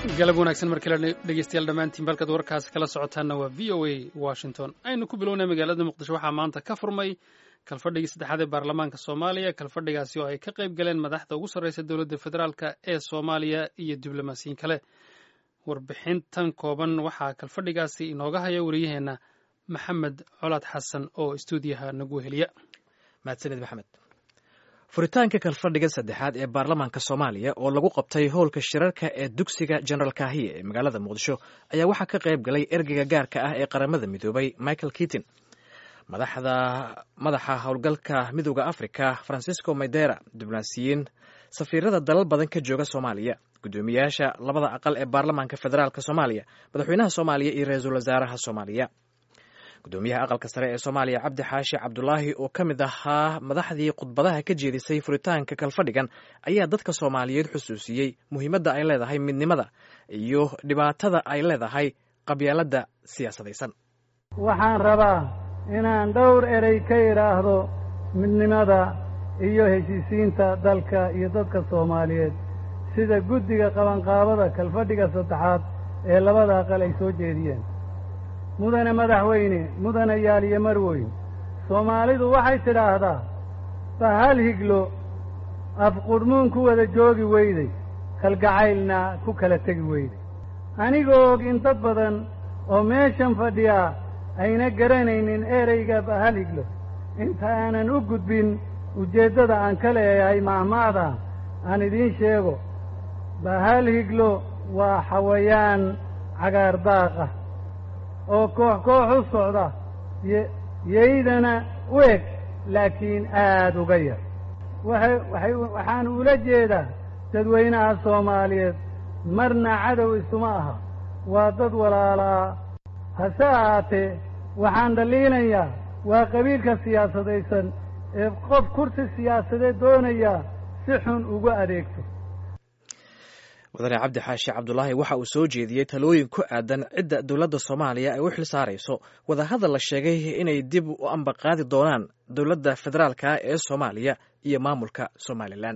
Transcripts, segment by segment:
galab wanaagsan mar kale dhegeystayaal dhammaantiin balkaad warkaasi kala socotaanna waa v o a washington aynu ku bilownay magaalada muqdisho waxaa maanta ka furmay kalfadhigii saddexaad ee baarlamaanka soomaaliya kalfadhigaasi oo ay ka qayb galeen madaxda ugu sarreysa dowladda federaalk ee soomaaliya iyo diblomaasiyiin kale warbixintan kooban waxaa kalfadhigaasi inooga haya wariyaheenna maxamed colaad xasan oo istuudiyaha nagu heliya mahadsanid maxamed furitaanka kalfadhiga saddexaad ee baarlamaanka soomaaliya oo lagu qabtay howlka shirarka ee dugsiga general kahiye ee magaalada muqdisho ayaa waxaa ka qayb galay ergeyga gaarka ah ee qaramada midoobay michael kitin madaxa howlgalka midooda africa francisco maydera diblomaasiyiin safiirada dalal badan ka jooga soomaaliya guddoomiyaasha labada aqal ee baarlamaanka federaalk soomaaliya madaxweynaha soomaaliya iyo ra-iisul wasaaraha soomaaliya gudoomiyaha aqalka sare ee soomaaliya cabdi xaashi cabdulaahi oo ka mid ahaa madaxdii khudbadaha ka jeedisay furitaanka kalfadhigan ayaa dadka soomaaliyeed xusuusiyey muhiimadda ay leedahay midnimada iyo dhibaatada ay leedahay qabyaaladda siyaasadaysan waxaan rabaa inaan dhowr erey ka idhaahdo midnimada iyo heshiisiinta dalka iyo dadka soomaaliyeed sida guddiga qabanqaabada kalfadhiga saddexaad ee labada aqal ay soo jeediyeen mudane madaxweyne mudane yaaliyo marweyn soomaalidu waxay tidhaahdaa bahal higlo afqudhmuun ku wada joogi weyday kalgacaylna ku kala tegi weyday anigoo og in dad badan oo meeshan fadhiyaa ayna garanaynin ereyga bahal higlo inta aanan u gudbin ujeeddada aan ka leeyahay mahmaada aan idiin sheego bahal higlo waa xawayaan cagaar daaq ah oo koox koox u socda yaydana u eg laakiin aad uga yar waxay waxay waxaan ula jeedaa dadweynaha soomaaliyeed marna cadow isuma aha waa dad walaalaa hase ahaatee waxaan dhaliinayaa waa qabiilka siyaasadaysan ee qof kursi siyaasadeed doonayaa si xun uga adeegto mudane cabdi xaashi cabdulaahi waxa uu soo jeediyey talooyin ku aadan cidda dowladda soomaaliya ay u xil saarayso wadahadal la sheegay inay dib u ambaqaadi doonaan dowladda federaalka ee soomaaliya iyo maamulka somalilan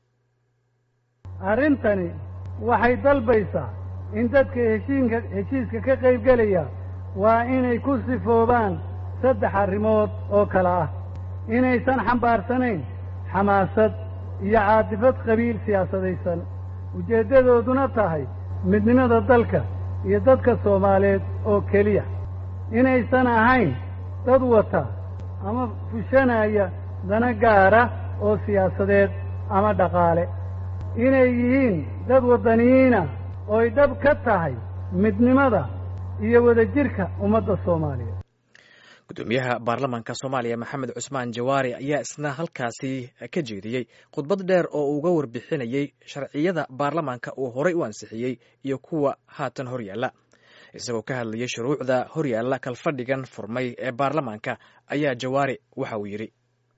arrintani waxay dalbaysaa in dadka heshiinka heshiiska ka qaybgelaya waa inay ku sifoobaan saddex arrimood oo kale ah inaysan xambaarsanayn xamaasad iyo caatifad qabiil siyaasadaysan ujeeddadooduna tahay midnimada dalka iyo dadka soomaaliyeed oo keliya inaysan ahayn dad wata ama fushanaya dana gaara oo siyaasadeed ama dhaqaale inay yihiin dad waddaniyiina ooy dhab ka tahay midnimada iyo wadajirka ummadda soomaaliyeed gudoomiyaha baarlamaanka soomaaliya maxamed cusmaan jawaari ayaa isna halkaasi ka jeediyey khudbad dheer oo uga warbixinayey sharciyada baarlamaanka uu horay u ansixiyey iyo kuwa haatan horyaalla isagoo ka hadlayay shuruucda horyaalla kalfadhigan furmay ee baarlamaanka ayaa jawaari waxa uu yidhi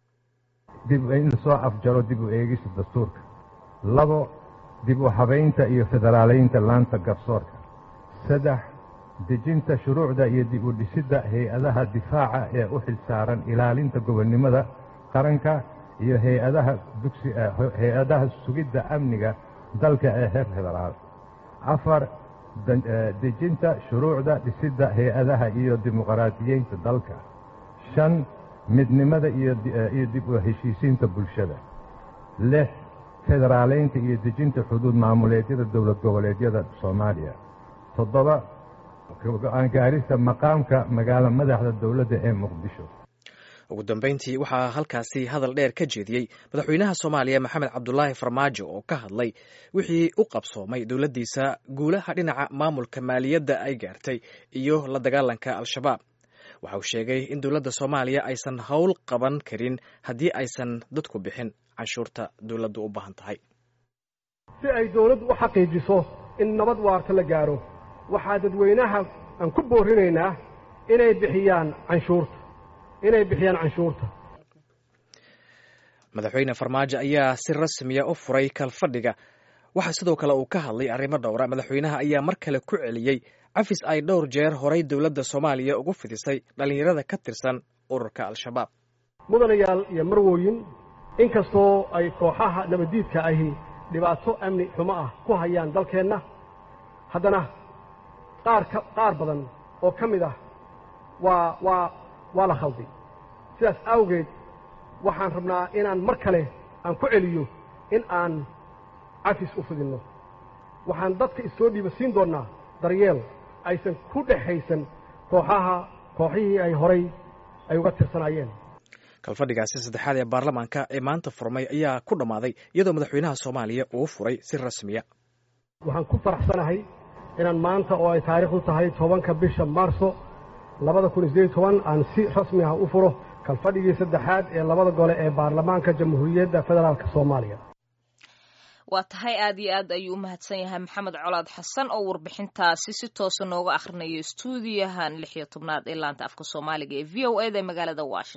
dib in lasoo afjaro dib u eegista dastuurka labo dib u habaynta iyo federaalaynta laanta garsoorka saddex dejinta shuruucda iyo dib u dhisidda hay-adaha difaaca ee u xil saaran ilaalinta gobonnimada qaranka iyo hay-adaha dugsi hay-adaha sugidda amniga dalka ee heer federaal afar dejinta shuruucda dhisidda hay-adaha iyo dimuqraadiyeynta dalka shan midnimada iyo dib u heshiisiinta bulshada lix federaalaynta iyo dejinta xuduud maamuleedyada dowlad goboleedyada soomaaliya toddoba go-aan gaarista maqaamka magaalo madaxda dowladda ee muqdisho ugu dambeyntii waxaa halkaasi hadal dheer ka jeediyey madaxweynaha soomaaliya maxamed cabdulaahi farmaajo oo ka hadlay wixii u qabsoomay dowladdiisa guulaha dhinaca maamulka maaliyadda ay gaartay iyo la dagaalanka al-shabaab waxa uu sheegay in dowladda soomaaliya aysan howl qaban karin haddii aysan dadku bixin canshuurta dowladdu u baahan tahay si ay dowladdu u xaqiijiso in nabad waarta la gaaro waxaa dadweynaha aan ku boorinaynaa inay bixiyaan canshuurta inay bixiyaan canshuurta madaxweyne farmaajo ayaa si rasmiya u furay kalfadhiga waxaa sidoo kale uu ka hadlay arrimo dhowra madaxweynaha ayaa mar kale ku celiyey cafis ay dhowr jeer horay dowladda soomaaliya ugu fidisay dhallinyarada ka tirsan ururka al-shabaab mudanayaal iyo marwooyin inkastoo ay kooxaha nabaddiidka ahi dhibaato amni xumo ah ku hayaan dalkeenna haddana qaar ka qaar badan oo ka mid ah waa waa waa la khalday sidaas awgeed waxaan rabnaa inaan mar kale aan ku celiyo in aan cafis u fidinno waxaan dadka issoo dhiiba siin doonnaa daryeel aysan ku dhexaysan kooxaha kooxihii ay horay ay uga tirsanaayeen kalfadhigaasi saddexaad ee baarlamaanka ee maanta furmay ayaa ku dhammaaday iyadoo madaxweynaha soomaaliya uu furay si rasmiya waxaan ku faraxsanahay inaan maanta oo ay taariikhdu tahay tobanka bisha maarso labada kun iyo sideed toban aan si rasmi ah u furo kalfadhigii saddexaad ee labada gole ee baarlamaanka jamhuuriyadda federaalk soomaaliya waa tahay aad iyo aad ayuu u mahadsan yahay maxamed colaad xasan oo warbixintaasi si toosa nooga akhrinayo stuudiyahan lix iyo tobnaad ee laanta afka soomaaliga ee v o eda magaalada washington